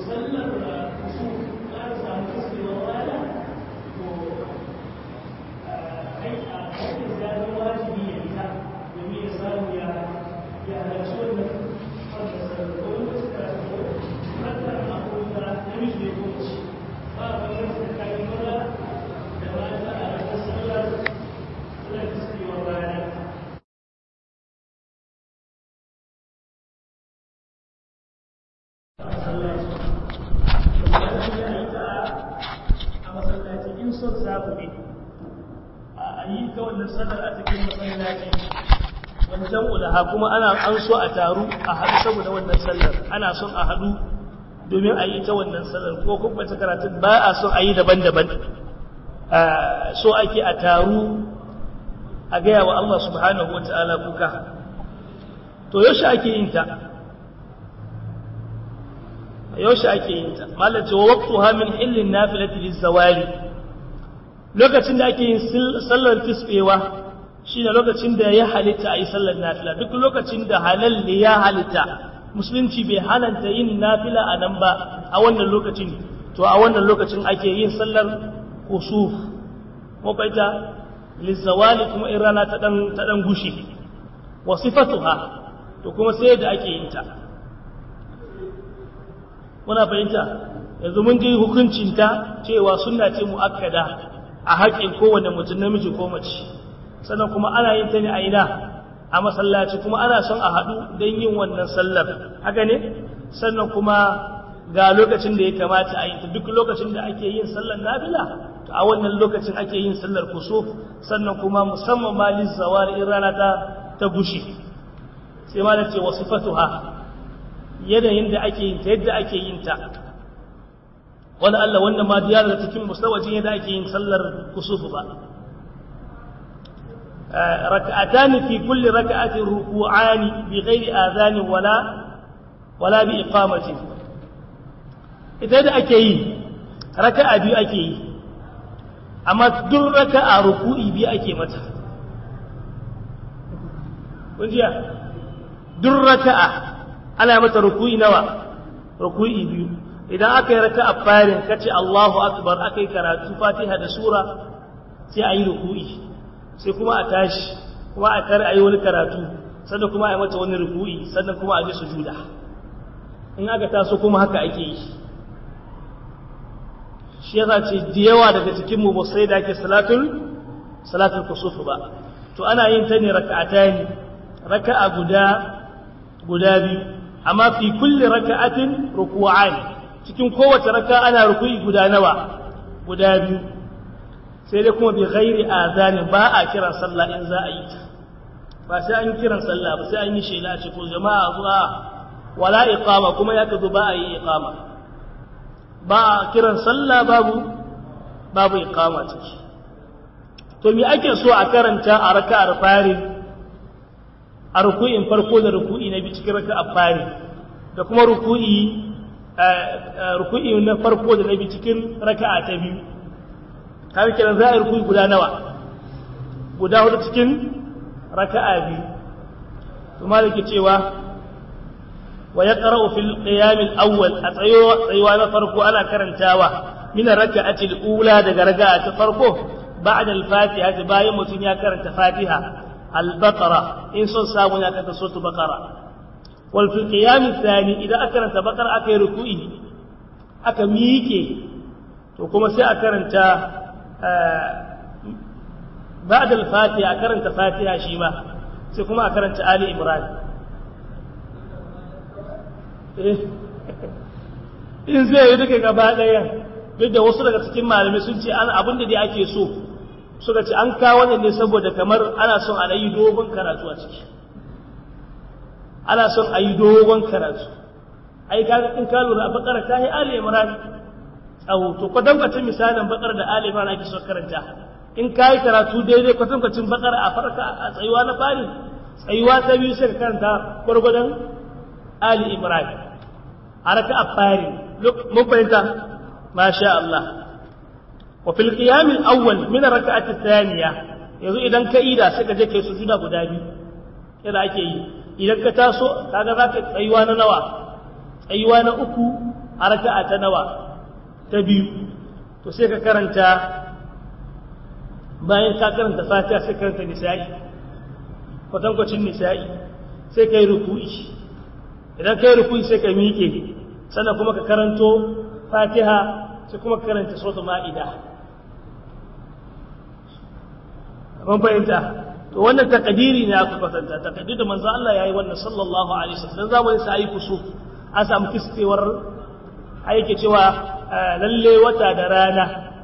sallar da su za a samu kaskewar rana to aikin zanen wajibi ya fita domin ya samu ya ya halarci wannan wannan sallar ko wani wasu karatu ko rantar abubuwan da namiji ne ko mace ba a bayan tsakanin maza da mata a ranar sallar sallar kaskewar rana a masallaci in son samu ne a yi ta wannan sallar a cikin masallaci wancan ulaha kuma ana an so a taru a haɗu saboda wannan sallar ana son a haɗu domin a yi ta wannan sallar ko kuma ta karatun ba a son a yi daban-daban so ake a taru a gaya wa Allah subhanahu wa ta'ala kuka to yaushe ake yin ta yaushe ake yin ta malace wa waqtuha min hillin nafilati lizawali lokacin da ake yin sallar tisbewa shine lokacin da ya halitta ayi sallar nafila duk lokacin da halal ne ya halitta musulunci bai halanta yin nafila a nan ba a wannan lokacin to a wannan lokacin ake yin sallar kusuf ko baita lizawali kuma in rana ta dan ta dan gushi wa sifatuha to kuma sai da ake yin ta muna fahimta yanzu mun ji hukuncinta cewa sunna ce mu'akkada a haƙƙin kowane mutum namiji ko mace sannan kuma ana yin ta ne a ina a masallaci kuma ana son a haɗu don yin wannan sallar haka ne sannan kuma ga lokacin da ya kamata a yi ta duk lokacin da ake yin sallar nafila to a wannan lokacin ake yin sallar kusuf sannan kuma musamman ma lissawar in rana ta ta gushi sai ma da ce wasu fatuha yanayin da ake yin ta yadda ake yin ta wani Allah wannan ma diyar da cikin musawajin yadda ake yin sallar kusufu ba raka'atan fi kulli raka'atin ruku'ani bi ghairi adhan wala wala bi iqamati ita da ake yi raka'a biyu ake yi amma duk raka'a ruku'i biyu ake mata kun jiya duk raka'a ana mata ruku'i nawa ruku'i biyu idan aka yi raka'a farin kace Allahu akbar aka yi karatu Fatiha da sura sai a yi ruku'i sai kuma a tashi kuma a kar a yi wani karatu sannan kuma a yi mata wani ruku'i sannan kuma a ji sujuda in aka taso kuma haka ake yi shi yasa ce da yawa daga cikin mu sai da ake salatul salatul kusuf ba to ana yin ta ne raka'atani raka'a guda guda biyu amma fi kulli raka'atin ruku'an cikin kowace raka ana ruku'i guda nawa guda biyu sai dai kuma bi ghairi azani ba a kiran sallah in za a yi ta ba sai an kiran sallah ba sai an yi shela a ce ko jama'a zuwa wala iqama kuma ya ka zo ba a yi iqama ba a kiran sallah babu babu iqama ciki to me ake so a karanta a raka'ar fari a ruku'in farko da ruku'i na biyu cikin raka'ar fari da kuma ruku'i ruku'i na farko da na biyu cikin raka'a ta biyu kawai kiran za a yi ruku'i guda nawa guda hudu cikin raka'a biyu to malaki cewa wa yaqra'u fil qiyam al-awwal a tsayuwa na farko ana karantawa min raka'ati al-ula daga raka'a ta farko ba'da al-fatiha bayan mutun ya karanta fatiha al-baqara in son samu ya karanta suratul baqara wal fil qiyam al-thani idan aka karanta baqara aka yi ruku'i aka miƙe to kuma sai a karanta ba'da al-fatiha a karanta fatiha shi ma sai kuma a karanta ali imran in zai yi duka gaba ɗaya duk da wasu daga cikin malamai sun ce an abin da dai ake so suka ce an kawo ne ne saboda kamar ana son a yi dogon karatu a ciki ana son a yi dogon karatu ai kaga in ka lura a bakara ta yi ali imran tsawo to kwatankwacin misalin bakar da ali imran ake so karanta in ka yi karatu daidai kwatankwacin bakar a farka a tsayuwa na fari tsayuwa ta biyu sai ka karanta gwargwadon ali imran a raka a fari mun fahimta masha Allah wa fil qiyam al awwal min rak'ati thaniya yanzu idan ka ida sai ka je kai sujuda guda biyu yadda ake yi idan ka taso kaga zaka tsayuwa na nawa tsayuwa na uku a raka'a ta nawa ta biyu to sai ka karanta bayan ka karanta fatiha sai karanta nisa'i kwatankwacin nisa'i sai ka yi ruku'i idan ka yi ruku'i sai ka miƙe sannan kuma ka karanto fatiha sai kuma ka karanta sautu ma'ida mun fahimta to wannan takadiri ne aka kwatanta takadiri da manzo Allah yayi wannan sallallahu alaihi wasallam zamanin sa ayi kusuf an samu kiskewar aiki cewa lalle wata da rana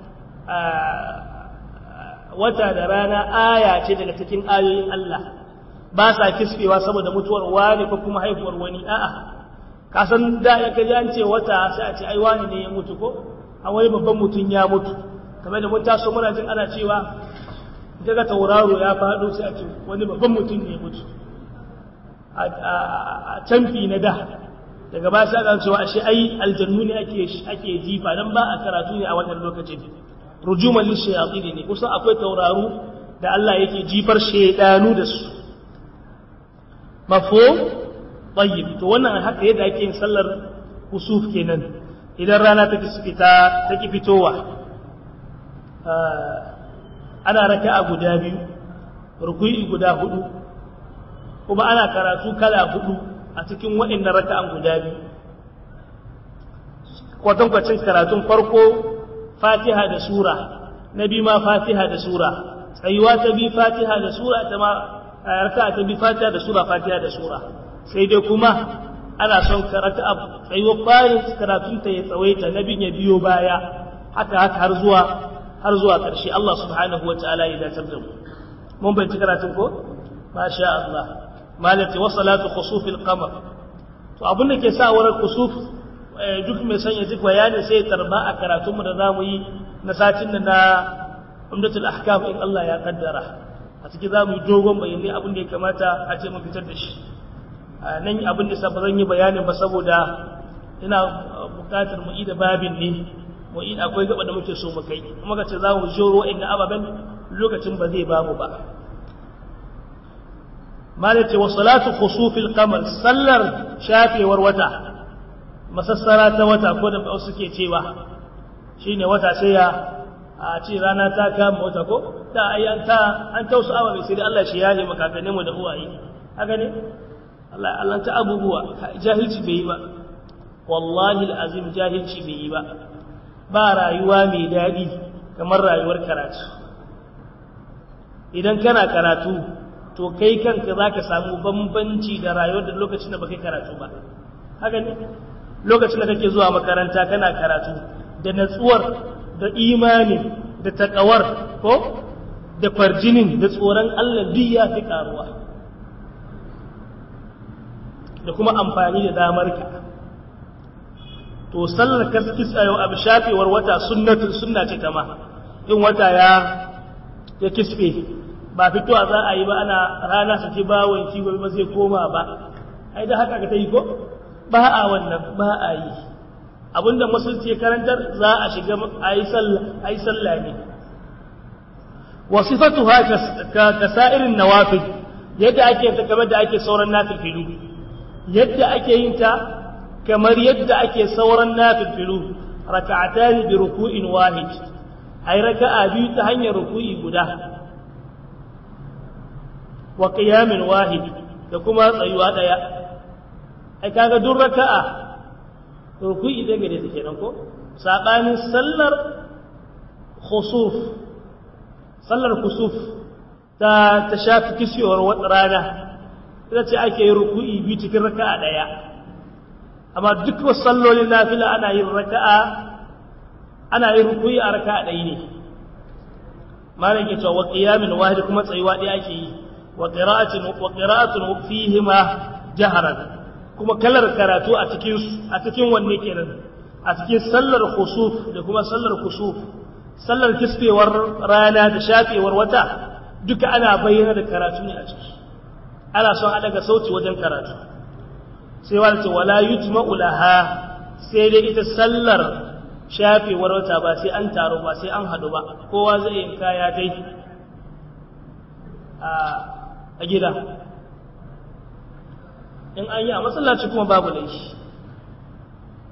wata da rana aya ce daga cikin ayoyin Allah ba sa kiskewa saboda mutuwar wani ko kuma haihuwar wani a'a ka san da ya kaji an ce wata sai a ce ai wani ne ya mutu ko a wani babban mutum ya mutu kamar da mun taso muna jin ana cewa daga tauraro ya faɗo sai a ce wani babban mutum ne ya mutu a canfi na da daga ba sai aka cewa ashe ai aljannu ne ake ake jifa dan ba a karatu ne a wannan lokacin rujuman lishayatin ne kusan akwai tauraro da Allah yake jifar shedanu da su mafhum tayyib to wannan haka yadda ake yin sallar kusuf kenan idan rana ta fita ta ki fitowa ana raka'a guda biyu ruku'i guda hudu kuma ana karatu kala hudu a cikin waɗannan raka'an guda biyu kwatankwacin karatun farko fatiha da sura na biyu ma fatiha da sura tsayuwa ta bi fatiha da sura ta ma raka'a ta bi fatiha da sura fatiha da sura sai dai kuma ana son karatu a tsayuwar farin karatun ta ya tsawaita na bin ya biyo baya haka haka har zuwa har zuwa ƙarshe Allah subhanahu wa ta'ala ya dace da mu mun bai karatun ko masha Allah malati wa salatu khusufil qamar to abin da ke sa wurin kusuf duk mai son ya ji bayani sai ya tarba a karatun mu da zamu yi na satin nan na umdatul ahkam in Allah ya kaddara a cikin zamu yi dogon bayani abin da ya kamata a ce mu fitar da shi nan abin da ba zan yi bayanin ba saboda ina bukatar mu yi da babin ne mu yi akwai gaba da muke so mu kai kuma ka ce za mu joro inda ababen lokacin ba zai bamu ba malati wa salatu khusufil qamar sallar shafewar wata masassara ta wata ko da wasu ke cewa shine wata sai ya a ce rana ta kama wata ko da ai an ta an tausu ababe sai dai Allah shi yahe makakannin mu da uwaye haka ne Allah Allah ta abubuwa jahilci bai yi ba wallahi alazim jahilci bai yi ba ba rayuwa mai daɗi kamar rayuwar karatu idan kana karatu to kai kanka za ka samu bambanci da rayuwar da lokacin da ba kai karatu ba haka ne lokacin da kake zuwa makaranta kana karatu da natsuwar da imanin da taƙawar ko da farjinin da tsoron Allah duk ya fi ƙaruwa da kuma amfani da damar ka to sallar kaskis a yau abu shafewar wata sunnatin sunna ce kama in wata ya ya kisfe ba fitowa za a yi ba ana rana su ci bawon ci ba zai koma ba ai da haka ka ta yi ko ba a wannan ba a yi abinda musulci ya karantar za a shiga a yi sallah ne wasifatu haka ka sa'irin nawafil yadda ake ta kamar da ake sauran nafilfilu yadda ake yin ta kamar yadda ake sauran nafilfilu raka'atan bi ruku'in wahid ai raka'a biyu ta hanyar ruku'i guda wa qiyamin wahid da kuma tsayuwa daya ai kaga duk raka'a ruku'i da gare take nan ko sabanin sallar khusuf sallar khusuf ta ta shafi kisiyar rana ita ce ake yin ruku'i biyu cikin raka'a daya amma duk wasu sallolin nafila ana yin raka'a ana yin rukuyi a raka'a ɗaya ne malam ke cewa wa qiyamin wahid kuma tsayuwa ɗaya ake yi wa qira'atin wa qira'atun fihima jaharan kuma kalar karatu a cikin a cikin wanne kenan a cikin sallar khusuf da kuma sallar kusuf sallar kisbewar rana da shafewar wata duka ana bayyana da karatu ne a ciki ana son a daga sauti wajen karatu sai wani ce wala yujma'u laha sai dai ita sallar shafewar wata ba sai an taro ba sai an haɗu ba kowa zai yin kaya dai a gida in an yi a masallaci kuma babu laifi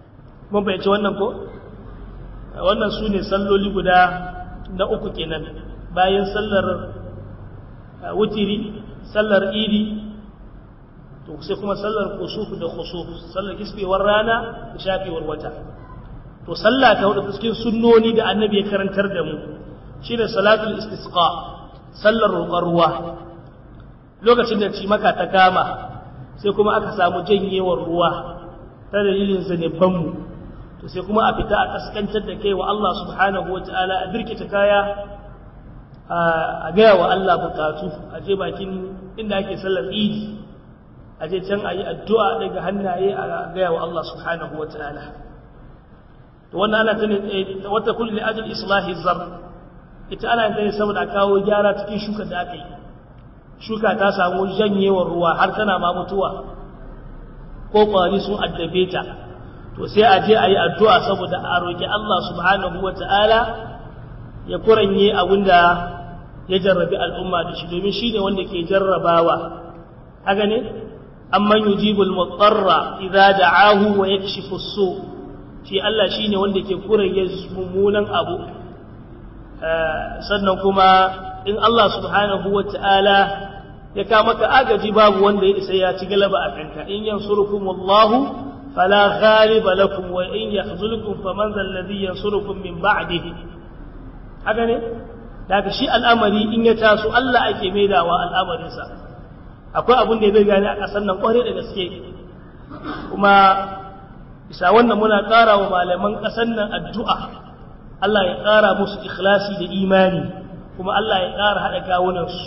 mun fahimci wannan ko wannan su ne salloli guda na uku kenan bayan sallar wutiri sallar idi to sai kuma sallar kusuf da khusuf sallar kisbewar rana da shafewar wata to sallah ta hudu cikin sunnoni da annabi ya karantar da mu shine salatul istisqa sallar roƙar ruwa lokacin da ci maka ta kama sai kuma aka samu janyewar ruwa ta dalilin zanibban mu to sai kuma a fita a kaskantar da kai wa Allah subhanahu wataala a birkita kaya a gaya wa Allah bukatu a je bakin inda ake sallar idi a je can a yi addu'a daga hannaye a gaya wa Allah subhanahu wa ta'ala to wannan ana tuni wata kulli ajal islahi zar ita ana yin tani saboda kawo gyara cikin shuka da aka yi shuka ta samu janyewar ruwa har tana ma mutuwa ko kwari sun addabe ta to sai a je a yi addu'a saboda a roƙi Allah subhanahu wa ta'ala ya kuranye abinda ya jarrabi al'umma da shi domin shi ne wanda ke jarrabawa haka ne amman yujibul mutarra idza da'ahu wa yakshifu su shi Allah shine wanda ke kuranye mummunan abu sannan kuma in Allah subhanahu wata'ala ya ka maka agaji babu wanda ya isa ya ci galaba a kanka in yansurukumullahu fala ghaliba lakum wa in yakhzulukum faman zal ladhi yansurukum min ba'dihi haka ne daga shi al'amari in ya taso Allah ake maidawa al'amarinsa akwai abin da zai gane a ƙasar nan ƙware da gaske kuma bisa wannan muna ƙara wa malaman ƙasar nan addu'a Allah ya ƙara musu ikhlasi da imani kuma Allah ya ƙara haɗa kawunansu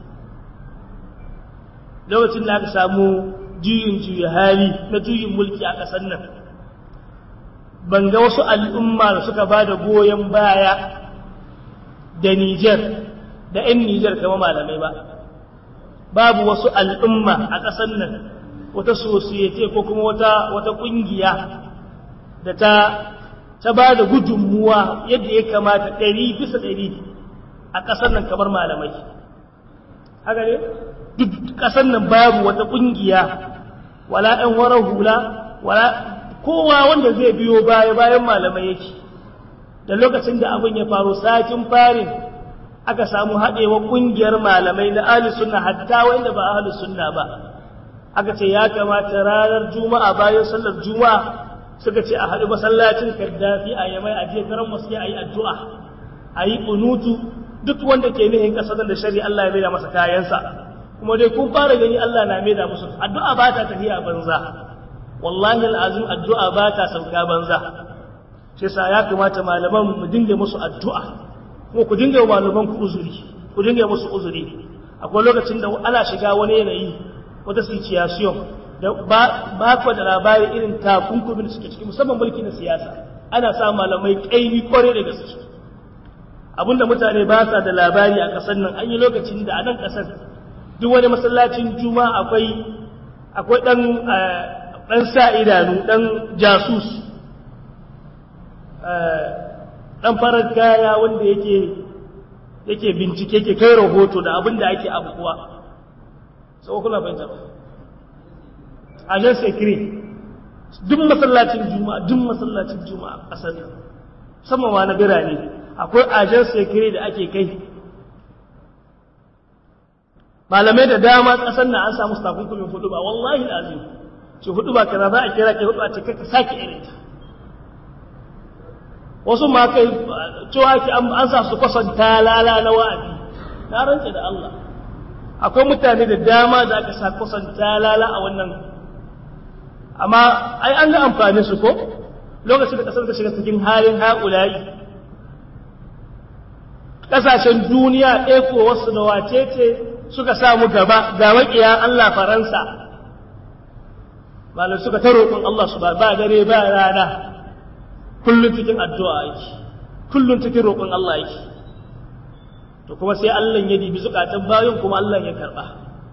lokacin da aka samu juyin juya hali na juyin mulki a ƙasar nan ban ga wasu al'umma da suka ba da goyon baya da Nijar da ‘yan Nijar kama malamai ba, babu wasu al'umma a ƙasar nan wata sosiyete ko kuma wata wata ƙungiya da ta ta ba da gudunmuwa yadda ya kamata ɗari bisa ɗari a ƙasar nan kamar malamai. Haka ne? Duk ƙasar nan babu wata ƙungiya, wala ‘yan warar hula, wala kowa wanda zai biyo baya bayan malamai yake. da lokacin da abin ya faru satin farin aka samu haɗewa ƙungiyar malamai na ahli sunna hatta wanda ba ahli sunna ba aka ce ya kamata ranar juma'a bayan sallar juma'a suka ce a haɗu masallacin kaddafi a yamai a je garan wasu a yi addu'a a yi ƙunutu duk wanda ke nihin ƙasar da shari'a Allah ya maida masa kayansa kuma dai kun fara gani Allah na maida musu addu'a ba ta tafiya banza wallahi al'azim addu'a ba ta sauka banza sai sa ya kamata malaman mu dinga musu addu'a kuma ku dinga malaman ku uzuri ku dinga musu uzuri akwai lokacin da ana shiga wani yanayi wata situation da ba ba ku da labari irin takunkumin da suke ciki musamman mulki na siyasa ana sa malamai kaimi kware da gaske abinda mutane ba sa da labari a kasar nan an yi lokacin da a nan kasar duk wani masallacin juma'a akwai akwai dan dan sa idanu dan jasus ɗan farar kaya wanda yake yake bincike ke kai rahoto da abin da ake abubuwa sau kuna fahimta ba a jan sekiri duk masallacin juma'a duk masallacin juma'a ƙasar sama ma na birane akwai ajen sekiri da ake kai malamai da dama ƙasar na an samu takunkumin hudu ba wallahi azim ce hudu ba kaza za a kira kai hudu a ce ka sake irinta wasu ma kai cewa ki an sa su kwasanta lala na wa'adi na rantse da Allah akwai mutane da dama da aka sa kwasanta lala a wannan amma ai an ga amfani su ko lokacin da kasar ta shiga cikin halin haƙulayi ƙasashen duniya ɗaya ko wasu da wacece suka samu gaba ga maƙiya Allah Faransa malam suka ta roƙon Allah su ba dare ba rana kullum cikin addu'a yake kullum cikin roƙon Allah yake to kuma sai Allah ya dibi zukatan bayan kuma Allah ya karɓa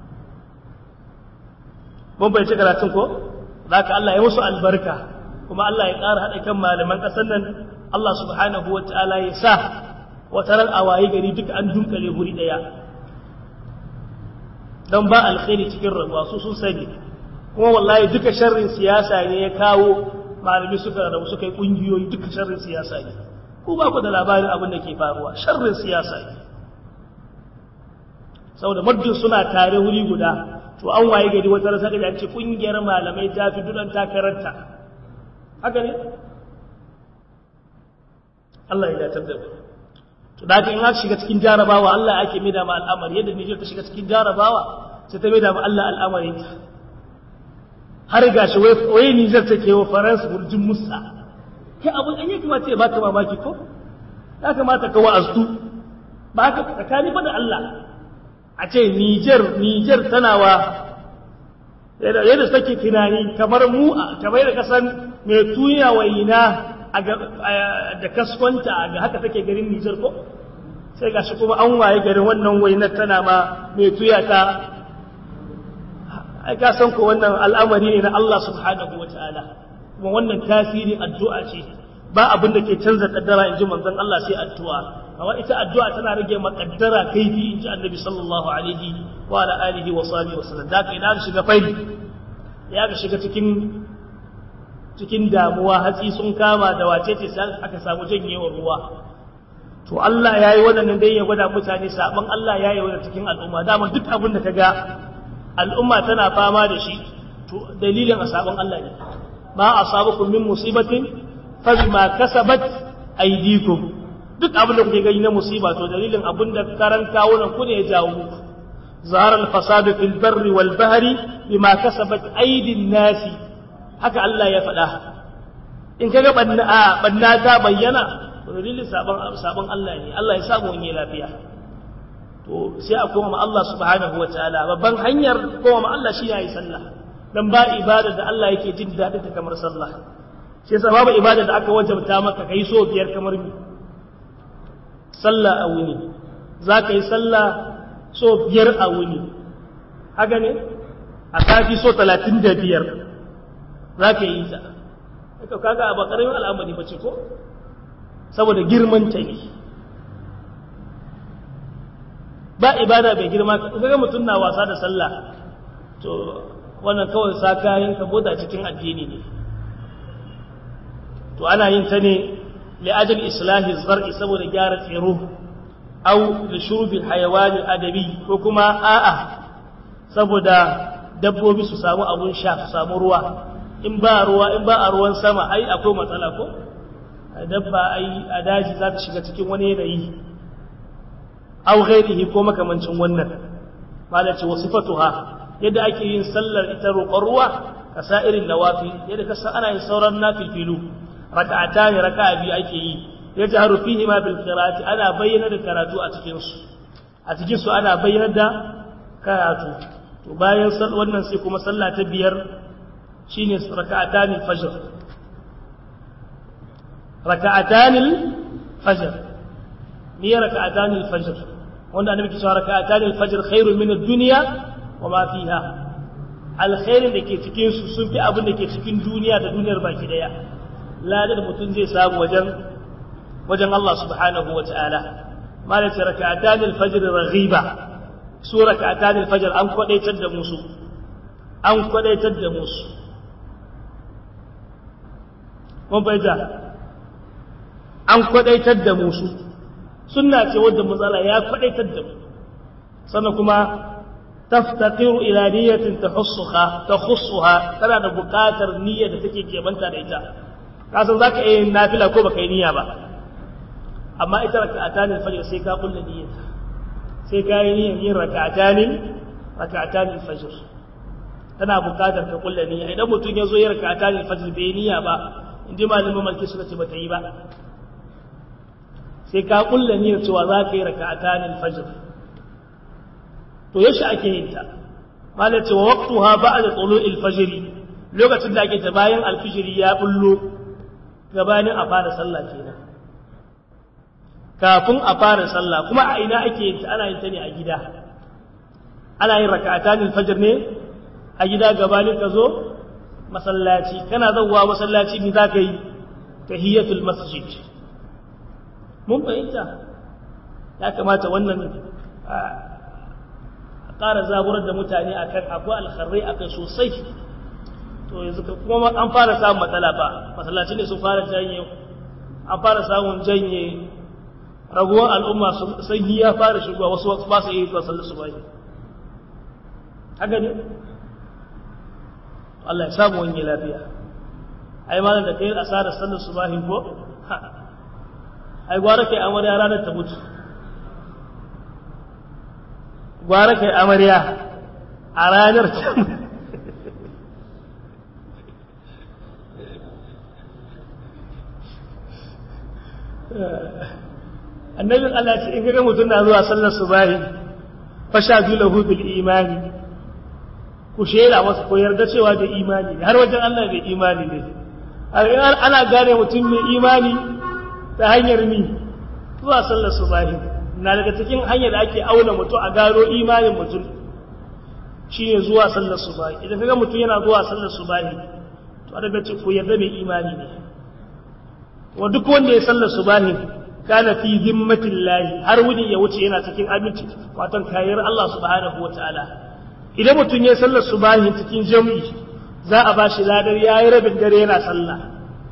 mun bai ci karatun ko za ka Allah ya musu albarka kuma Allah ya ƙara haɗa kan malaman ƙasar nan Allah subhanahu wa ta'ala ya sa wata ran a waye gari duka an dunkale guri ɗaya don ba alkhairi cikin rabuwa su sun sani kuma wallahi duka sharrin siyasa ne ya kawo malami suka rabu suka yi kungiyoyi duka sharrin siyasa ne ku ba ku da labarin abin da ke faruwa sharrin siyasa ne saboda muddin suna tare wuri guda to an waye gari wata rasa da ce kungiyar malamai ta fi dudan takararta haka ne Allah ya datar da mu to da in aka shiga cikin jarabawa Allah ake mai da ma al'amari yadda Niger ta shiga cikin jarabawa sai ta mai da ma Allah al'amari har gashi wai wai Niger take wa Faransa burjin Musa kai abun an yake mace ba ka mamaki ko ya kamata ka wa'aztu ba ka tsakani ba da Allah a ce Niger Niger tana wa yadda take tunani kamar mu kamar da kasan mai tuya waina da kaskwanta ga haka take garin Nijar ko sai gashi kuma an waye garin wannan wainar tana ma mai tuya ta ai ka san ko wannan al'amari ne na Allah subhanahu wataala kuma wannan tasiri addu'a ce ba abin da ke canza kaddara inji manzon Allah sai addu'a amma ita addu'a tana rage makaddara kaifi inji annabi sallallahu alaihi wa ala alihi wa sahbihi wa sallam da kai na shiga fari ya ga shiga cikin cikin damuwa hatsi sun kama da wace ce sai aka samu janyewar ruwa to Allah ya yi wannan dai ya gwada mutane sabon Allah ya yi wannan cikin al'umma dama duk abin da kaga al'umma tana fama da shi to dalilin sabon Allah ne ma asabakum min musibatin fa bima kasabat aydikum duk abin da kuke gani na musiba to dalilin abin da karan kawunan ku ne ya jawo muku ظهر الفساد في البر والبحر بما كسبت أيدي الناس haka Allah ya faɗa in kaga banna banna ta bayyana to dalilin sabon sabon Allah ne Allah ya samu wani lafiya to sai a koma ma Allah subhanahu wataala babban hanyar koma ma Allah shi yayi sallah dan ba ibada da Allah yake jin daɗin ta kamar sallah shi yasa babu ibada da aka wajabta maka kai so biyar kamar mi sallah a wuni za ka yi sallah so biyar a wuni haka ne a kafi so talatin da biyar za ka yi ta aka kaga a bakarin al'amari ba ce ko saboda girman ta ne ba ibada bai girma kaga mutum na wasa da sallah to wannan kawai sa kayan ka boda cikin addini ne to ana yin ta ne li'ajal islahi zar'i saboda gyara tsiro au li shurbil hayawan adabi ko kuma a'a saboda dabbobi su samu abun sha su samu ruwa in ba ruwa in ba a ruwan sama ai akwai matsala ko dabba ai a daji za ta shiga cikin wani yanayi aw ghairihi ko makamancin wannan malaci wasifatuha yadda ake yin sallar ita roƙon ruwa ka sa irin nawafi yadda ka san ana yin sauran nafilfilu raka'ata ne raka'a biyu ake yi yajharu fihi ma bil qira'ati ana bayyana da karatu a cikin su a cikin su ana bayyana da karatu to bayan wannan sai kuma sallah ta biyar shine raka'atan al-fajr raka'atan al-fajr ni raka'atan al-fajr wanda annabi ke cewa raka'atan al-fajr khairun min ad-dunya wa ma fiha alkhairin da ke cikin su sun fi abin da ke cikin duniya da duniyar baki daya ladar mutum zai samu wajen wajen Allah subhanahu wa ta'ala malai ce raka'atan al-fajr raghiba su raka'atan al-fajr an kwadaitar da musu an kwadaitar da musu mun baita an kwadaitar da musu sunna ce wadda matsala ya kwadaitar da mu sannan kuma taftaqiru ila niyyatin tahussuha tahussuha tana da buƙatar niyya da take kebanta da ita ka san zaka yi nafila ko baka yi niyya ba amma ita raka'atan al-fajr sai ka kulla niyyata sai ka yi niyyar yin raka'atan raka'atan al-fajr tana buƙatar ka kulla niyya idan mutum ya zo yin raka'atan al-fajr bai niyya ba inda malamin malki suka ce bata yi ba sai ka kulla niyyar cewa za ka yi raka'atan al-fajr to yaushe ake yin ta malai ce wa waqtuha ba'da tulu'il fajr lokacin da ake ta bayan al-fajr ya bullo gabanin a fara sallah kenan kafin a fara sallah kuma a ina ake yin ta ana yin ta ne a gida ana yin raka'atan al-fajr ne a gida gabanin ka zo masallaci kana zauwa masallaci ne za ka yi tahiyatul masjid mun fahimta ya kamata wannan a ƙara zaburar da mutane a kan akwai alkharrai a kai sosai to yanzu kuma an fara samun matsala ba masallaci ne sun fara janye an fara samun janye raguwar al'umma sanyi ya fara shigowa wasu ba su yi zuwa sallar su bai haka ne Allah ya samu wani lafiya ai malam da kai asarar sallar su bahin ko ai gwara kai amarya ranar ta mutu gwara kai amarya a ranar ta mutu annabin Allah ce in kaga mutum na zuwa sallar subahi fasha lahu bil imani ku shela masa ko yarda cewa da imani har wajen Allah da imani ne ana gane mutum mai imani ta hanyar ni zuwa sallar subahi na daga cikin hanyar da ake auna mutum a gano imanin mutum shine zuwa sallar subahi idan kaga mutum yana zuwa sallar subahi to a daga ce ku yarda mai imani ne wa duk wanda ya sallar subahi kana fi zimmatin lahi har wuni ya wuce yana cikin aminci watan kayar Allah subhanahu wa ta'ala idan mutum ya sallar subahi cikin jami'i za a bashi ladar yayi rabin dare yana sallah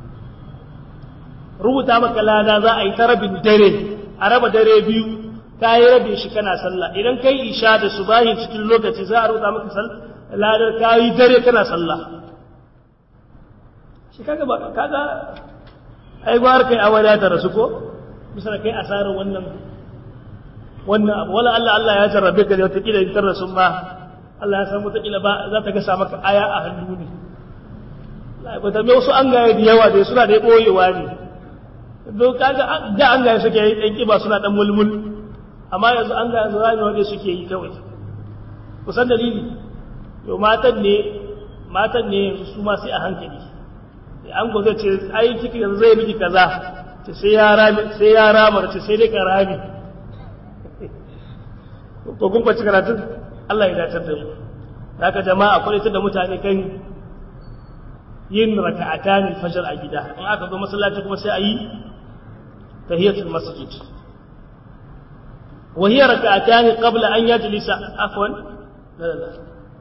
rubuta maka lada za a yi ta rabin dare a raba dare biyu ka yi rabin shi kana sallah idan kai isha da subahi cikin lokaci za a rubuta maka ladar ka yi dare kana sallah shi kaga ba kaga ai gwar kai awala ta rasu ko bisa kai asarar wannan wannan abu wala Allah Allah ya jarrabe ka da wata kila in tarra sun ba Allah ya san wata kila ba za ta gasa maka aya a hannu ne Allah ba ta me wasu an gaya da yawa da suna da boyewa ne don kaga da an gaya suke yi dan kiba suna dan mulmul amma yanzu an gaya su zai wanda suke yi kawai kusan dalili yo matan ne matan ne yanzu su ma sai a hankali an gozo ce ai kiki yanzu zai miki kaza ce sai ya rami sai ya rama ce sai dai ka rami ko kun kwaci karatun Allah ya dace da mu haka jama'a akwai ta da mutane kan yin raka'atan al-fajr a gida in aka zo masallaci kuma sai a yi tahiyatul masjid wa hiya raka'atan qabla an yajlisa afwan la la la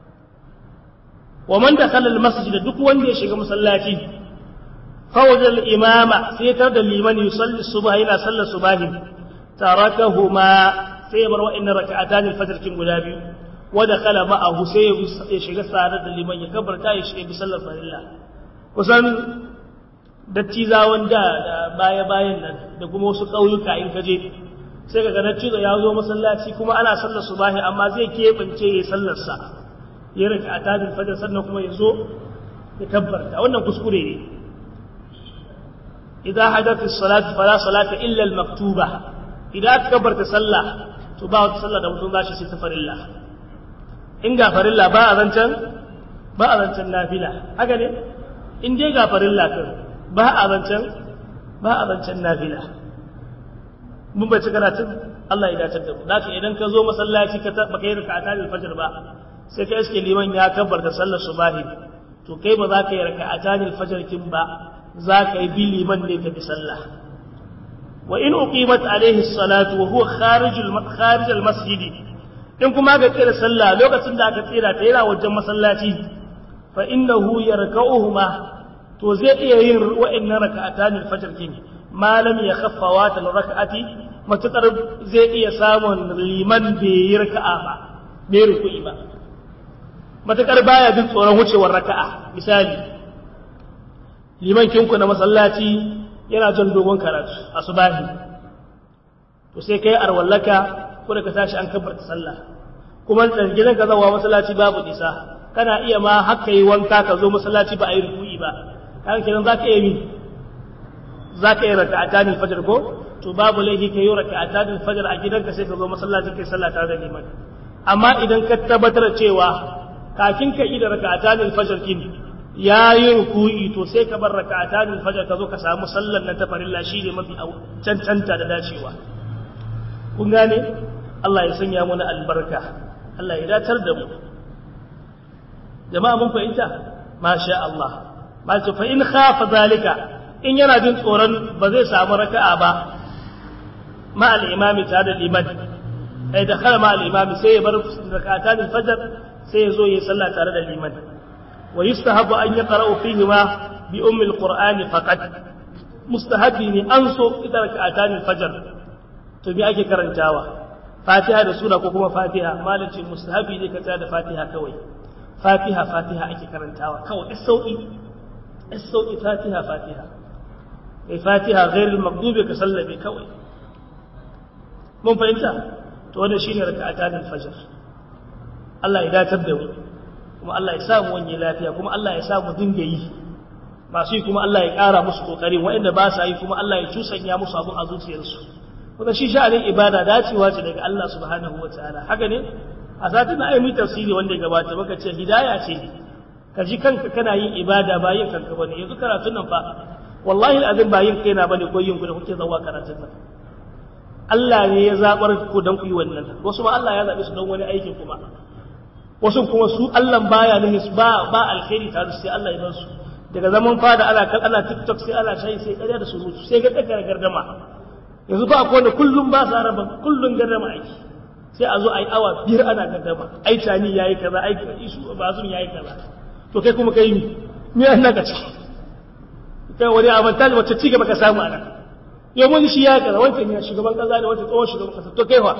wa man dakhala al-masjid duk wanda ya shiga masallaci فوجد الإمام سيتر الإمام يصلي الصبح إلى صلى الصباح تركهما سيبر وإن ركعتان الفجر كم غلابي ودخل معه سيشغل سعادة الإمام يكبر تايش بصلى الله kusan dattizawan da da baya-bayan nan da kuma wasu ƙauyuka in kaje sai ka ga dattizo ya zo masallaci kuma ana sallar subahi amma zai keɓance ya sallarsa ya rika a tajin fajar sannan kuma ya zo ya kabbarta wannan kuskure ne إذا حدث الصلاة فلا صلاة إلا المكتوبة إذا كبرت صلى تباع تصلى دم تنغاشي ستفر الله إن غفر الله باء ذنشن باء ذنشن نافلة هكذا إن دي غفر الله كر باء ذنشن باء ذنشن نافلة mun bai karatun Allah ya dace da mu zaka idan ka zo masallaci ka baka yi rak'ata da fajr ba sai ka iske liman ya kabbarta sallar subahi to kai ba za ka yi rak'ata da fajr kin ba za ka yi bili man ne ka bi sallah wa in uqimat alaihi salatu wa huwa kharij kharij al masjid in kuma ga tsira sallah lokacin da aka tsira ta yana wajen masallaci fa innahu yarka'uhuma to zai iya yin wa'annan raka'atan al fajr kin ma lam yakhaffa wa tal raka'ati matukar zai iya samun liman bai yi raka'a ba bai ruku'i ba matukar baya jin tsoron wucewar raka'a misali liman kinku na masallaci yana jan dogon karatu a subahi to sai kai arwallaka ko da ka tashi an kabbarta sallah kuma gidan ka zawa masallaci babu nisa kana iya ma haka yi wanka ka zo masallaci ba a yi ruku'i ba kan kenan za ka iya mi za ka yi raka'atan fajr ko to babu laifi ka yi raka'atan fajr a gidanka sai ka zo masallaci kai sallah tare da liman amma idan ka tabbatar cewa kafin ka yi da raka'atan fajr kin ya yi ruku'i to sai ka bar raka'atan fajr ka zo ka samu sallar nan ta farilla shi ne mafi cancanta da dacewa kun gane Allah ya sanya mana albarka Allah ya datar da mu jama'a mun fahimta masha Allah malta fa in khafa zalika in yana jin tsoron ba zai samu raka'a ba ma al-imami ta da liman ai da khala ma al-imami sai ya bar raka'atan fajr sai ya zo ya sallah tare da liman wa yustahabu an yaqra'u fihi ma bi ummi alqur'ani faqat mustahabi ne an so ita raka'atan alfajr to bi ake karantawa fatiha da sura ko kuma fatiha malaci mustahabi ne ka tsaya da fatiha kawai fatiha fatiha ake karantawa kawai sauki sauki fatiha fatiha kai fatiha ghairul maghdubi ka sallabe kawai mun fahimta to wannan shine raka'atan al-fajr Allah ya datar da mu kuma Allah ya sa mu wani lafiya kuma Allah ya sa mu dinga yi masu yi kuma Allah ya ƙara musu kokari waɗanda ba sa yi kuma Allah ya cusanya musu abun a zuciyarsu kuma shi sha'anin ibada dacewa ce daga Allah subhanahu wataala haka ne a satin na ayi tafsiri wanda ya gabata maka ce hidaya ce ka ji kanka kana yin ibada ba yin kanka bane yanzu karatun nan fa wallahi azin ba yin kaina bane ko yin ku da kuke zawa karatun nan Allah ne ya zabar ku dan ku yi wannan wasu ma Allah ya zabe su don wani aikin kuma wasu kuma su Allah baya ne ba ba alkhairi tare sai Allah ya bar su daga zaman fada ana kan ana TikTok sai ana shayi sai ƙarya da surutu sai ga tsakar gardama yanzu ba akwai wanda kullum ba sa raba kullum gardama aiki sai a zo a yi awa biyar ana gardama ai tani yayi kaza ai isu bazum yayi kaza to kai kuma kai me an naka ci kai wani avantage wacce ci gaba ka samu a nan yau wani shi ya kaza wancan ya shugaban kaza ne wancan tsohon shugaban kasa to kai fa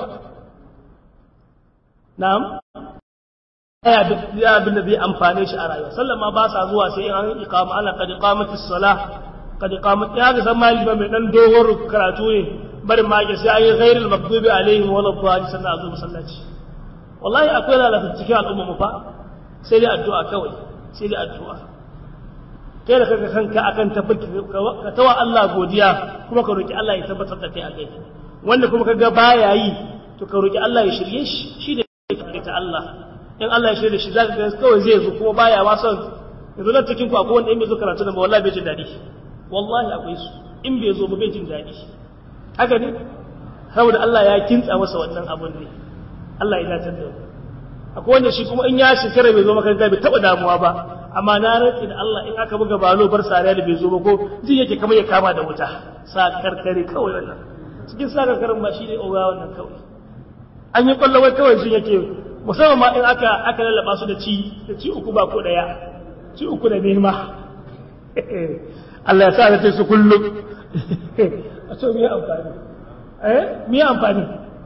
na'am ya ya abin da zai amfane shi a rayuwa sallan ma ba sa zuwa sai an iqama ana qad iqamatis salah qad iqamat ya ga san mali ba mai dan dogon karatu ne bari ma ga sai ayi ghairul maghdubi alaihim wala dhalin sannan azu masallaci wallahi akwai lalata cikin al'umma mu fa sai dai addu'a kawai sai dai addu'a kai da kanka kanka akan tabbata ka tawa Allah godiya kuma ka roki Allah ya tabbatar da kai a kai wanda kuma kaga baya yi to ka roki Allah ya shirye shi shi da ta Allah in Allah ya shirye shi zaka ga kawai zai zo kuma baya ma son yanzu nan cikin ku akwai wanda in bai zo karatu nan ba wallahi bai jin daɗi wallahi akwai su in bai zo ba bai jin daɗi haka ne saboda Allah ya kintsa masa wannan abun ne Allah ya dace da akwai wanda shi kuma in ya shekara bai zo makaranta bai taba damuwa ba amma na rantsi da Allah in aka buga balo bar sariya da bai zo ba ko ji yake kamar ya kama da wuta sa karkare kawai wannan cikin sa karkarin ba shi ne oga wannan kawai an yi kwallo wai kawai shi yake musamman ma in aka aka lallaba su da ci da ci uku ba ko daya ci uku da nema Allah ya sa da su kullum a so me amfani eh me amfani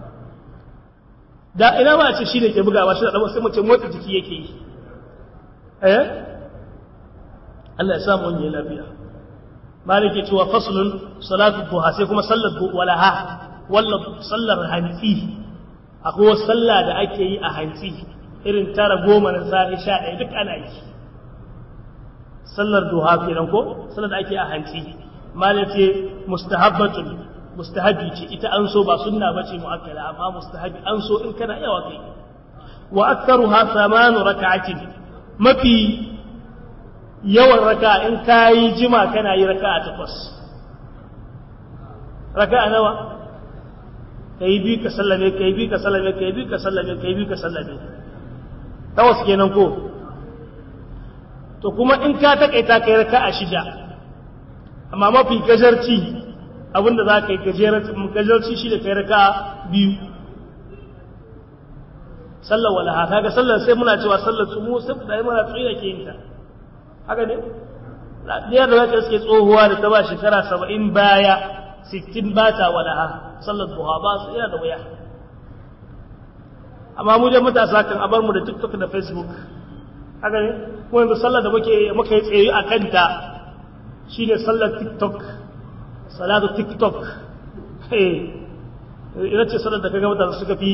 da ina ba a ce shi ne ke bugawa shi da ɗan sai mace motsa jiki yake yi eh Allah ya samu wani lafiya malik ya cewa faslun salatu duha sai kuma sallar walaha walla sallar hantsi akwai wasu sallah da ake yi a hantsi irin tara goma na safe sha ɗaya duk ana yi sallar duha kenan ko sallar da ake a hantsi malik ce mustahabbatun mustahabi ce ita an so ba sunna bace muakkala amma mustahabi an so in kana yawa kai wa aktharuha thamanu rak'atin mafi yawan raka in kayi jima kana yi raka'a takwas raka'a nawa kai bi ka sallame kai bi ka sallame kai bi ka sallame kai bi ka sallame takwas kenan ko to kuma in ka takaita kai raka'a shida amma mafi gajarci abinda za ka yi gajarci shi da kai raka biyu sallar wala haka ga sallar sai muna cewa sallar su mu sai da muna tsoyi da ke yin ta haka ne ɗaya da zaka suke tsohuwa da ta ba shekara saba'in baya sittin ba ta wala ha sallar duha ba su yana da wuya amma mu dai matasa kan abar mu da tiktok da facebook haka ne kuma yanzu sallar da muke muka yi tsaye a kanta shine sallar tiktok salatu tiktok ina ce sanar da kaga mutane suka fi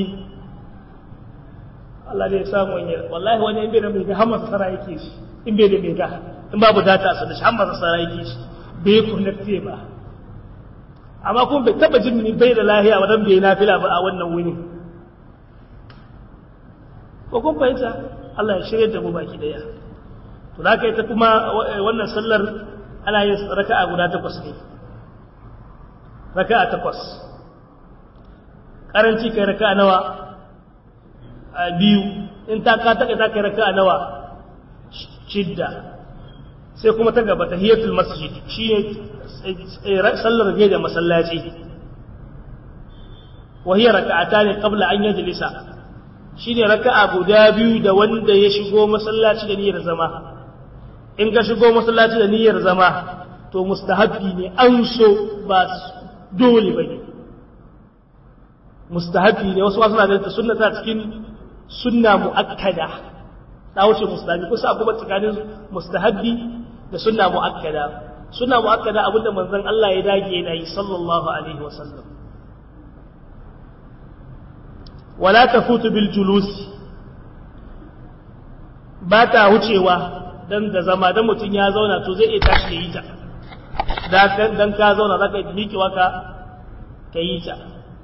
Allah ne ya samu wani wallahi wani in bai da mai ga hamma sara yake shi in bai da mai ga in babu data a shi hamma sara yake shi bai connecte ba amma kuma bai taba jin ni bai da lahiya wadan bai nafila ba a wannan wuni ko kun fahimta Allah ya shirya da mu baki daya to da kai ta kuma wannan sallar ana yin raka'a guda takwas ne raka'a takwas karanci kai raka'a nawa a biyu in ta ka taka ta kai raka'a nawa shidda sai kuma ta gaba tahiyatul masjid shine sallar gaje da masallaci wa hiya raka'atani qabla an yajlisa shine raka'a guda biyu da wanda ya shigo masallaci da niyyar zama in ka shigo masallaci da niyyar zama to mustahabbi ne an so ba dole ba ne mustahabbi ne wasu suna ganin sunna ta cikin sunna muakkada ta wuce mustahabbi kusa kuma tsakanin mustahabbi da sunna muakkada sunna muakkada abinda manzon Allah ya dage yana yi sallallahu alaihi wasallam wala tafutu bil julusi ba ta wucewa dan da zama dan mutum ya zauna to zai iya tashi ya yi ta dan ka zauna za ka miƙewa ka ka yi ta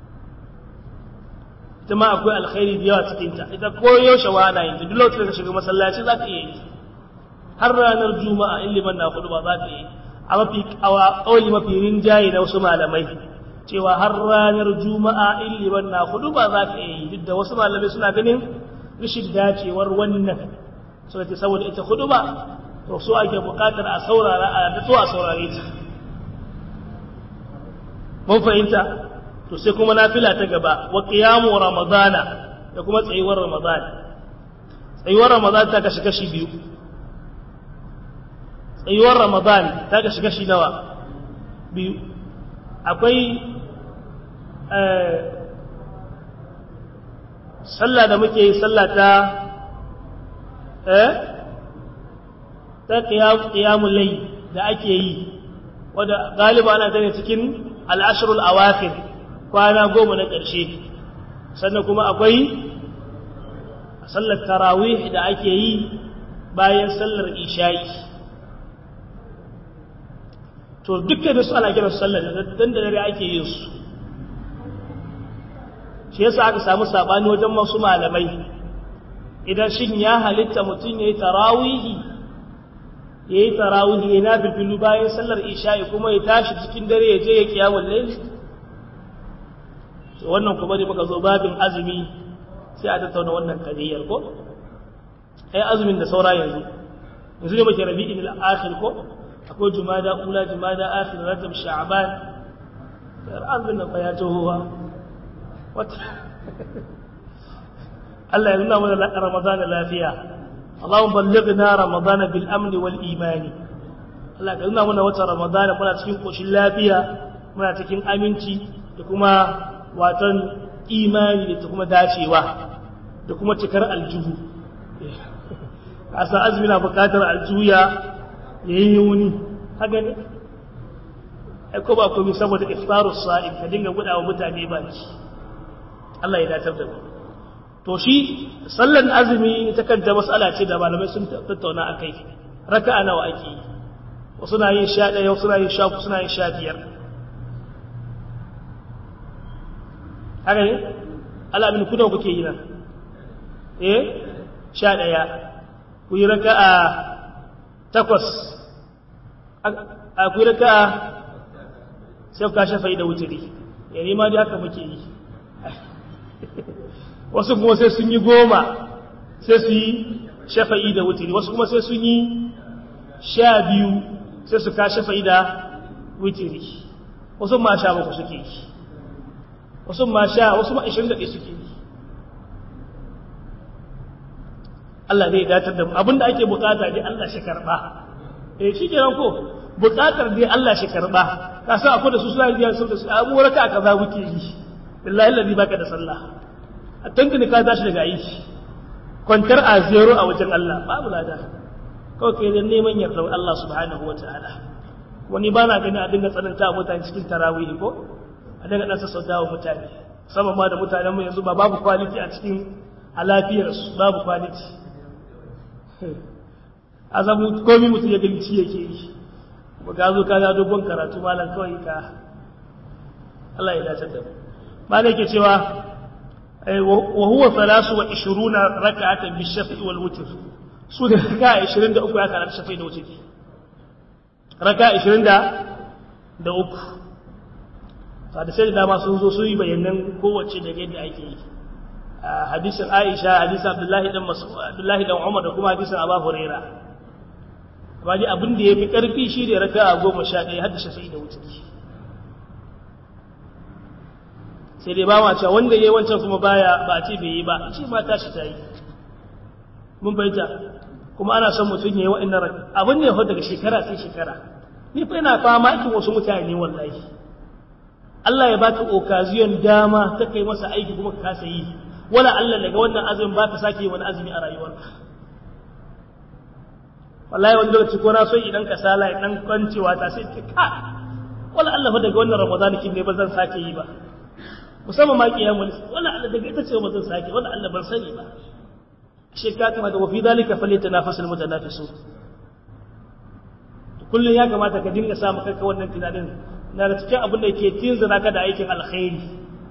ita ma akwai alkhairi da yawa cikinta ita ko yaushe wa ana yin ta duk lokacin da ka shiga masallaci za ka iya yi har ranar juma'a in liman na hudu ba za ka yi a mafi kawai mafi rinjaye da wasu malamai cewa har ranar juma'a in liman na hudu ba za ka iya yi duk da wasu malamai suna ganin rashin dacewar wannan suka ce saboda ita hudu ba to so ake bukatar a saurara a datso a saurare ta mun fahimta to sai kuma nafila ta gaba wa qiyamu ramadana da kuma tsayuwar ramadana tsayuwar ramadana ta kashi kashi biyu tsayuwar ramadan ta kashi kashi nawa biyu akwai sallah da muke yi sallah ta eh ta qiyamul layl da ake yi wadda galiba ana gane cikin al'ashrul awafir kwana goma na ƙarshe sannan kuma akwai sallar tarawih da ake yi bayan sallar isha'i to dukkan su ana kiran sallar dan da dare ake yin su shi yasa aka samu sabani wajen masu malamai idan shin ya halitta mutum yayi tarawihi yayi tarawihi yana filfilu bayan sallar isha'i kuma ya tashi cikin dare ya je ya kiyamul layl to wannan kuma dai muka zo babin azumi sai a tattauna wannan kadiyar ko ai azumin da saura yanzu yanzu ne muke rabi'in al-akhir ko akwai jumada ula jumada akhir rajab sha'ban yar azumin nan ya tohuwa wata Allah ya nuna mana Ramadan lafiya Allahumma ballighna Ramadan bil amni wal imani Allah ka nuna mana wata Ramadan muna cikin koshin lafiya muna cikin aminci da kuma watan imani da kuma dacewa da kuma cikar aljuhu asa azumi na bukatar aljuya ya yi wuni haka ne ko ba komai saboda iftarus sa'im ka dinga gudawa mutane baki Allah ya datar da mu to shi sallan azumi ta kanta mas'ala ce da malamai sun tattauna akai raka'a nawa ake yi wasu na yin sha ɗaya wasu na yin sha suna yin sha biyar haka ne alamin kuna kuke yi nan eh sha ɗaya ku yi raka'a takwas a ku yi raka'a sai ka shafa da wuturi ya nema da haka muke yi wasu kuma sai sun yi goma sai su yi shafa'i da wuturi wasu kuma sai sun yi sha biyu sai su ka shafa'i da wuturi wasu ma sha baku suke yi wasu ma sha wasu ma ishirin da ɗaya suke yi Allah zai datar da mu abinda ake bukata dai Allah shi karɓa eh shi kenan ko bukatar dai Allah shi karɓa ka sa akwai da su suna biya sun da su abu raka kaza muke yi billahi allazi baka da sallah a tantance ka tashi daga aiki kwantar a zero a wajen Allah babu lada kawai kai dan neman yardar Allah subhanahu wataala wani ba na gani a dinga tsananta wa mutane cikin tarawih ko a dinga dan sassauta wa mutane musamman ma da mutanen mu yanzu ba babu quality a cikin a lafiyar su babu quality azabu komai mutum ya gani ci yake yi ba ka zo ka ga dogon karatu malam kawai ka Allah ya dace da mu malam yake cewa wa huwa 23 rak'atan bi shafi wal witr su da raka 23 ya karanta shafi da wutri raka 20 da da uku da sai da dama sun zo su yi bayanan kowace da yadda ake yi hadisin Aisha hadisin Abdullahi dan Mas'ud Abdullahi dan Umar da kuma hadisin Abu Huraira amma dai abin da yafi karfi shi da raka'a 11 har da shafi da wutri sai dai ba ma cewa wanda yayi wancan kuma baya ba ce bai yi ba shi ma tashi ta yi mun bayyana kuma ana son mutum ya yi wa'annan raka abin ne daga shekara sai shekara ni fa ina fama ikin wasu mutane wallahi Allah ya baka okaziyon dama ta kai masa aiki kuma ka kasa yi wala Allah daga wannan azumin ba ka sake wani azumi a rayuwarka wallahi wani lokaci ko na so idan ka sala ya dan kwancewa ta sai ka wala Allah fa daga wannan Ramadan kin ne ba zan sake yi ba musamman ma kiyamul wala Allah daga ita ce ba zan sake wala Allah ban sani ba shi ka kama da wafi dalika falyatanafasul mutanafisun kullun ya kamata ka dinga samu kanka wannan tunanin na da cikin abin da ke tinzira ka da aikin alkhairi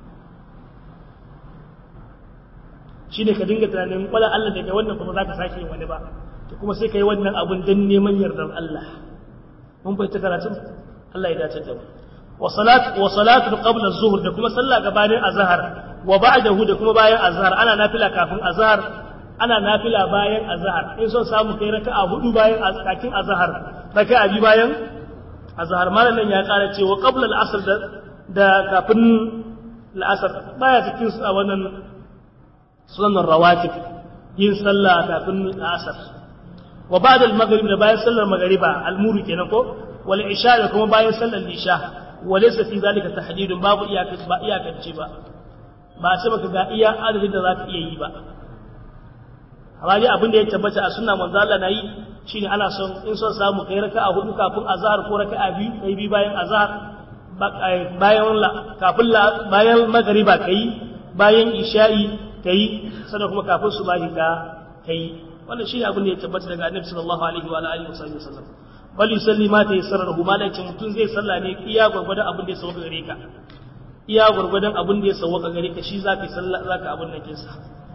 shine ka dinga tunanin wala Allah daga wannan kuma zaka sake yin wani ba to kuma sai kai wannan abun dan neman yardar Allah mun bai ta karatun Allah ya dace da mu wa salat wa salatu qabla az-zuhr da kuma sallah gabanin azhar wa ba'dahu da kuma bayan azhar ana nafila kafin azhar ana nafila bayan azhar in son samu kai raka'a hudu bayan kafin azhar raka'a bi bayan azhar malamin ya kara cewa qabla al-asr da da kafin al-asr baya cikin a wannan sunan rawatib yin sallah kafin al-asr wa ba'da al-maghrib da bayan sallar maghriba al-muru kenan ko wal isha da kuma bayan sallar isha walaysa fi zalika tahdidun babu iyaka ba iyakance ba ba sai baka ga iya adadin da zaka iya yi ba amma dai abin da ya tabbata a sunna manzo Allah nayi shine ana son in son samu kai raka'a hudu kafin azhar ko raka'a biyu kai bi bayan azhar bayan la kafin la bayan magriba kai bayan isha'i kai sannan kuma kafin subahi ka kai wannan shine abin da ya tabbata daga annabi sallallahu alaihi wa alihi wasallam bal yusalli ma ta yassara lahu ma lakin mutun zai salla ne iya gurgurdan abin da ya sauka gare ka iya gurgurdan abin da ya sauka gare ka shi zaka salla zaka abin nan kinsa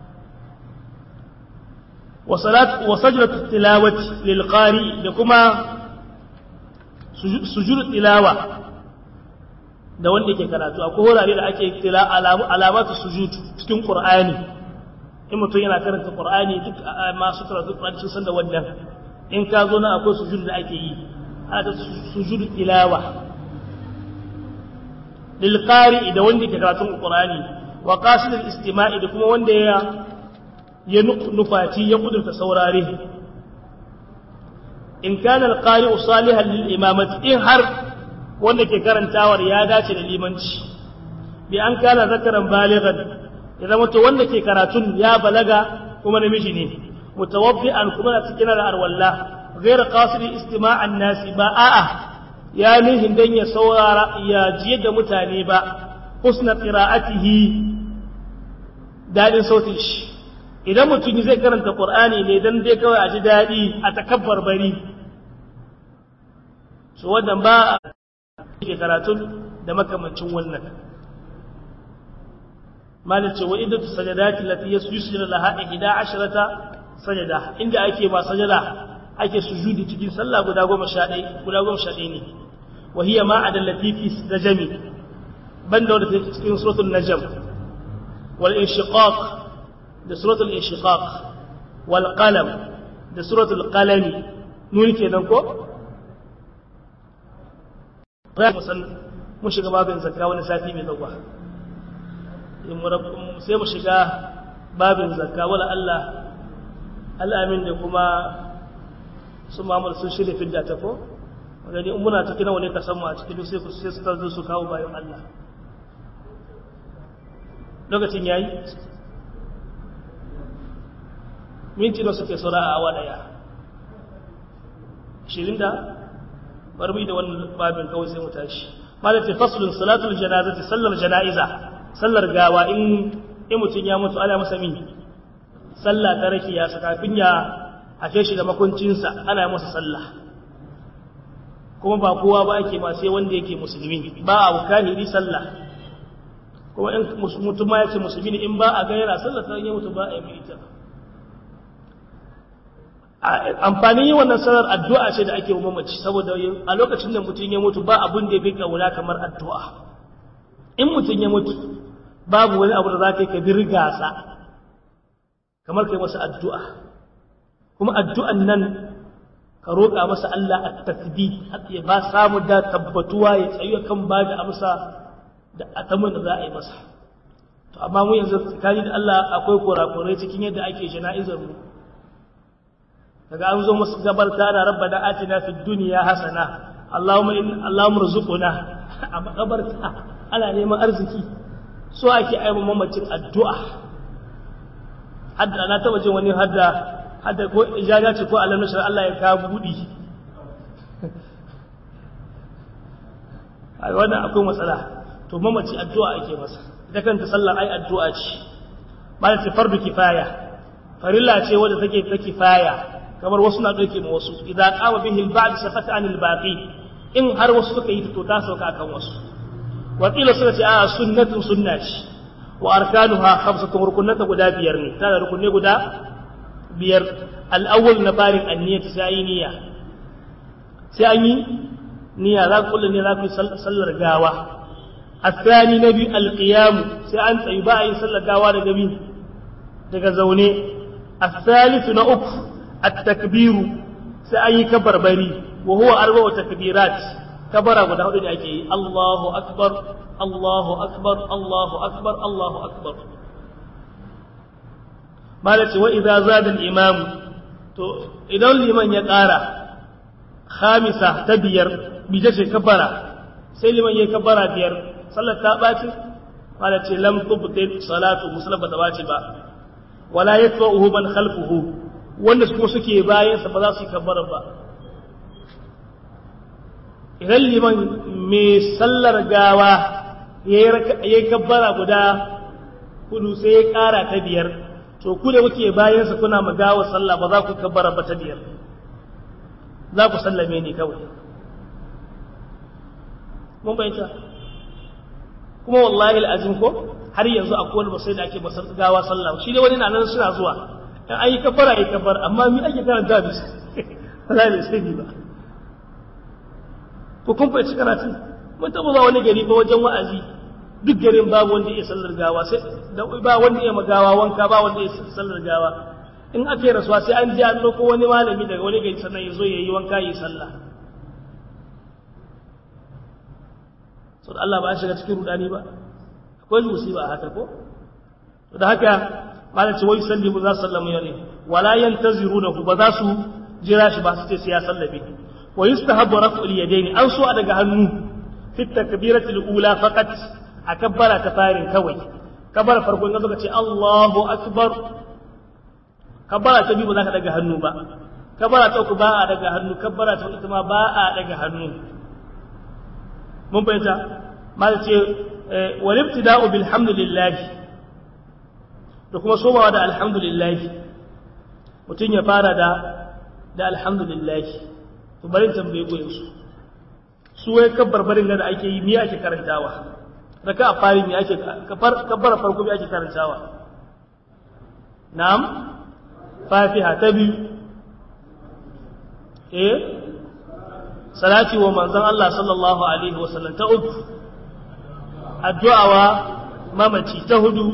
wa salat wa sajdatu tilawati lil qari da kuma sujud tilawa da wanda ke karatu akwai wurare da ake tila alamatu sujud cikin qur'ani in mutum yana karanta qur'ani duk masu karatu qur'ani sun san da wannan in ka zo na akwai sujud da ake yi ana sujud tilawa lil qari da wanda ke karatun qur'ani wa qasid al istima'i da kuma wanda ya ya nufaci ya kudurta saurare in kana al qari salihan lil imamati in har wanda ke karantawar ya dace da limanci bi an kana zakaran balighan ya zama to wanda ke karatun ya balaga kuma namiji ne mutawabbi'an kuma na cikin al'arwalla ghayr qasid istima'an nasi ba a'a ya nihin dan ya saurara ya jiye da mutane ba husna qira'atihi dadin sautin shi idan mutum zai karanta qur'ani ne dan dai kawai a ji dadi a takabbar bari so wannan ba ke karatun da makamancin wannan malin ce wa idatu sajadati lati yusjudu laha 11 sajada inda ake ma sajada ake sujudi cikin sallah guda 11 guda 11 ne wa hiya ma adallati fi najmi banda wanda take cikin suratul najm wal inshiqaq da suratul inshiqaq wal qalam da suratul qalam nuni kenan ko mun shiga babin zakka wani sati mai zauwa sai mu shiga babin zakka wala Allah al'amin da kuma su mamar sun shirya fidda ta ko gani in muna cikin wani ka samu a cikin sai ku sai su tarzo su kawo bayan Allah lokacin yayi minti da suke saura a awa daya 20 da barbi da wannan babin kawai sai mu tashi malaka faslun salatul janazati sallar janaiza sallar gawa in in mutun ya mutu ana masa min sallah ta rakiya sa kafin ya afe shi da makuncinsa ana masa sallah kuma ba kowa ba ake ma sai wanda yake musulmi ba a kahiri sallah kuma in mutum ma yace musulmi ne in ba a ga yana sallah sai ya mutu ba a yi ita amfanin yi wannan sanar addu'a ce da ake wa mamaci saboda a lokacin da mutum ya mutu ba abin da ya fi kauna kamar addu'a in mutum ya mutu babu wani abu da za ka yi ka birgasa kamar kai masa addu'a kuma addu'an nan ka roƙa masa Allah a tasbih ya ba samu da tabbatuwa ya tsayu kan ba da amsa da atamin da za a yi masa to amma mu yanzu tsakani da Allah akwai kurakurai cikin yadda ake jana'izar mu daga an zo musu gabarta na rabbana atina fid dunya hasana allahumma in allahumma rzuquna a makabarta ana neman arziki so ake aiwa mamacin addu'a hadda na taba jin wani hadda hadda ko ijaza ce ko alam nashar Allah ya ka budi ai wannan akwai matsala to mamaci addu'a ake masa ita kanta sallar ai addu'a ce ba ta fardu kifaya farilla ce wadda take ta kifaya kamar wasu na dauke ma wasu idza qama bihi al-ba'd safata anil baqi in har wasu suka yi to ta sauka akan wasu wa qila suka ce a sunnatun sunna ce wa arkanuha khamsatun rukunata guda biyar ne tana rukunne guda biyar al-awwal na barin an-niyyah sai yi niyya sai an yi niyya za ku kullu ne za ku yi sallar gawa الثاني نبي القيام سأنت يباعي صلى قاوة نبي daga zaune الثالث نأك التكبير سأي كبر بري وهو أربع تكبيرات كبر أبو داود أجي الله أكبر الله أكبر الله أكبر الله أكبر مالت وإذا زاد الإمام إذا الإمام يقارى خامسة تبير بجيش كبر سيلما يكبر بير صلى تاباتي قالت لم تبطل صلاة مسلم بتباتي با wala yatba'uhu man khalfuhu wanda su kuma suke bayan sa ba za su yi kabbara ba idan liman mai sallar gawa yayi kabbara guda kudu sai ya kara ta biyar to ku da kuke bayan sa kuna magawa sallah ba za ku kabbara ba ta biyar za ku sallame ne kawai mun bayyana kuma wallahi al'azim ko har yanzu a kowane ba sai da ake basar gawa sallah shi dai wani na nan suna zuwa in an yi kafara yi kafar amma mi ake karanta da su Allah ne sai ba ko kun fahimci karatu mun taɓa zuwa wani gari ba wajen wa'azi duk garin babu wanda ya sallar gawa sai ba wanda ya magawa wanka ba wanda ya sallar gawa in aka yi rasuwa sai an je an ɗauko wani malami daga wani gari sannan ya zo ya yi wanka ya yi sallah sau da Allah ba shiga cikin rudani ba akwai musiba a haka ko to da haka malaci wai sallimu za su sallamu yare wala yantazirunahu ba za su jira shi ba su ce sai ya sallabe wa yustahabbu raf'ul yadaini an so a daga hannu fi takbirati al-ula faqat a kabbara ta farin kawai kabbara farko in ka ce Allahu akbar kabbara ta biyu ba za ka daga hannu ba kabbara ta uku ba a daga hannu kabbara ta uku ma ba a daga hannu mun fahimta mal ce wal ibtida'u bil hamdulillah da kuma somawa da alhamdulillah mutum ya fara da da alhamdulillah to bari tambaye ku yanzu su wai kabbar barin da ake yi me ake karantawa raka a fari me ake kabbar farko me ake karantawa na'am fatiha ta biyu eh salati wa manzon Allah sallallahu alaihi wasallam ta uku addu'a wa mamaci ta hudu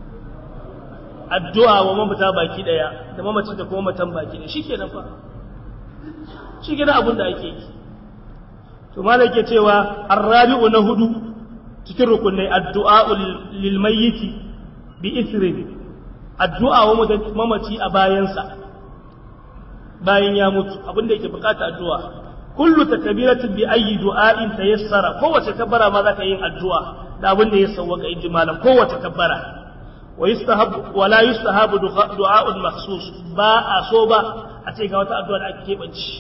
addu'a wa mamata baki daya da mamaci da kuma matan baki daya shikenan fa shikenan abin da ake yi to malai ke cewa arrabi'u na hudu cikin rukunai addu'a lil mayyiti bi ithrin addu'a wa mamaci a bayansa bayan ya mutu abin da yake bukata addu'a kullu takbiratin bi ayyi du'ain tayassara kowace kabbara ma zaka yin addu'a da abin da ya sawwaka inji malam kowace kabbara wa yustahab wa la yustahab du'a'un makhsus ba a so ba a ce ga wata addu'a da ake kebanci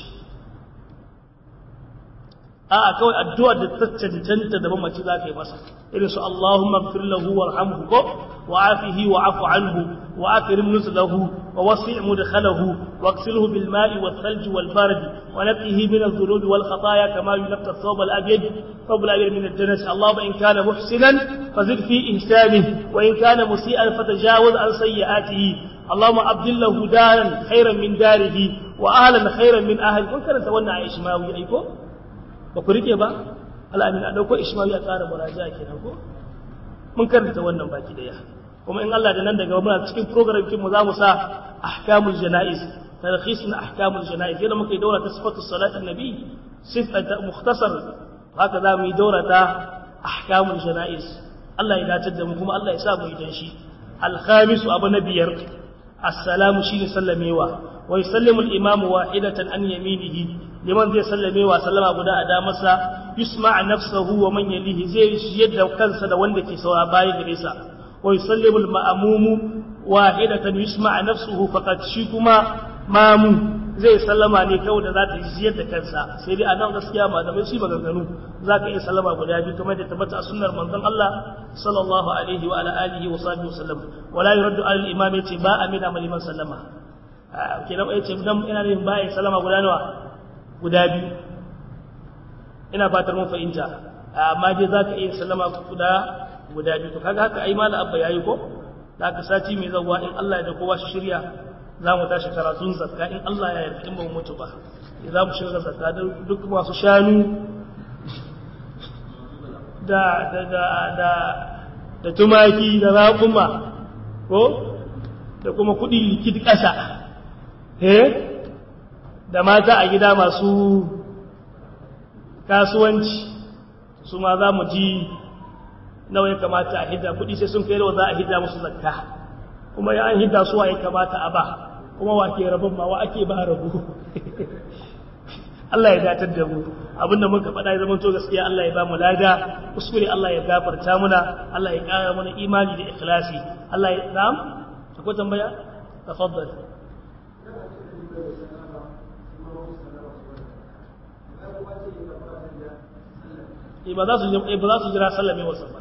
a kawai addu'a da ta cancanta da mamaci za ka yi masa irin su Allahumma ighfir lahu warhamhu ko wa afihi wa afu anhu wa akrim nuzlahu wa wasi' mudkhalahu wa ighsilhu bil ma'i wal thalj wal bard wa nabbihi min adh-dhunub wal khataaya kama yunqqa ath-thawb al abyad thawb al abyad min ad-danas Allahumma in kana muhsinan fazid fi ihsanihi wa in kana musii'an fatajawaz an sayyi'atihi اللهم أبدل له دارا خيرا من داره وأهلا خيرا من أهله كن كانت wannan Aisha ma wi aiko ba ku rike ba al'amin a ɗauko ishmawi a tsara muraja kenan ko mun karanta wannan baki daya kuma in Allah da nan daga muna cikin program kin mu za mu sa ahkamul janaiz tarkhis na ahkamul janaiz yadda muka yi daura ta sifatu salatin nabi sifat mukhtasar haka za mu yi daura ta ahkamul janaiz Allah ya dace da mu kuma Allah ya sa mu yi dan shi al-khamis abu na biyar assalamu shine sallamewa wa yusallimu al-imamu wahidatan an yaminihi liman zai sallamewa sallama guda a damarsa yusma nafsahu wa man yalihi zai yadda kansa da wanda ke saura bayan gare sa wa yusallimu al-ma'mumu wahidatan yusma nafsuhu faqad shi kuma mamu zai sallama ne kawai da za ta jiyar da kansa sai dai a nan gaskiya malamai su maganganu za ka iya sallama guda biyu kamar da tabbata a sunnar manzon Allah sallallahu alaihi wa ala alihi wa sahbihi wasallam wala yuraddu al imam yace ba amina mal liman sallama kenan yace dan ina ne ba ya sallama guda nawa guda biyu ina fatar mun fahimta amma dai za ka iya sallama guda guda biyu to kaga haka ai mala abba yayi ko da ka sati mai zawwa in Allah ya da kowa shi shirya za mu tashi karatun zakka in Allah ya yarda in ba mu mutu ba za mu shiga zakka da duk masu shanu da da da da da tumaki da raƙuma ko da kuma kuɗi likid ƙasa eh da mata a gida masu kasuwanci su ma za mu ji nawa ya kamata a hidda kuɗi sai sun kai nawa za a hidda musu zakka kuma ya an hidda su wa ya kamata a ba kuma wa ke rabon ma wa ake ba rabu Allah ya datar da mu abinda muka faɗa ya zama to gaskiya Allah ya ba mu lada kuskure Allah ya gafarta muna Allah ya ƙara mana imani da ikhlasi Allah ya na'am akwai tambaya tafaddal ba za su ba za su jira sallame wasu ba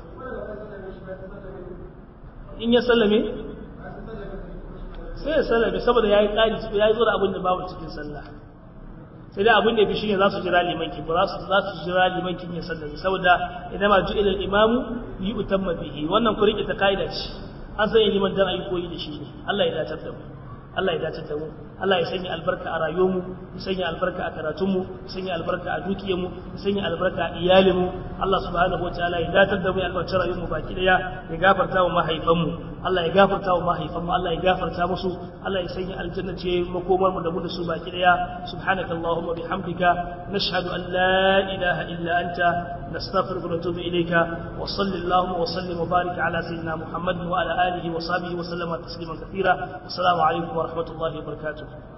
in ya sallame sai ya sallame saboda ya yi ƙari ya yi zo da abin da babu cikin sallah sai dai abin da ya fi shi ne za su jira limanki ba za su jira limankin ya sallame saboda idan ma ju'ila imamu yi utamma bihi wannan ku rike ta kaida ce an sanya liman dan ayi koyi da shi ne Allah ya dace da mu Allah ya dace da mu Allah ya sanya albarka a rayuwarmu ya sanya albarka a karatunmu ya sanya albarka a dukiyarmu ya sanya albarka a iyalinmu Allah subhanahu wataala ya dace da mu ya albarka rayuwarmu baki daya ya gafarta wa mahaifanmu Allah ya gafarta wa mahaifanmu Allah ya gafarta musu Allah ya sanya aljanna ce makomar mu da mu da su baki daya subhanaka allahumma bihamdika nashhadu an la ilaha illa anta nastaghfiruka wa natubu ilayka wa sallallahu wa sallim wa barik ala sayyidina muhammad wa ala alihi wa sahbihi wa sallama tasliman kathira assalamu alaikum wa rahmatullahi wa barakatuh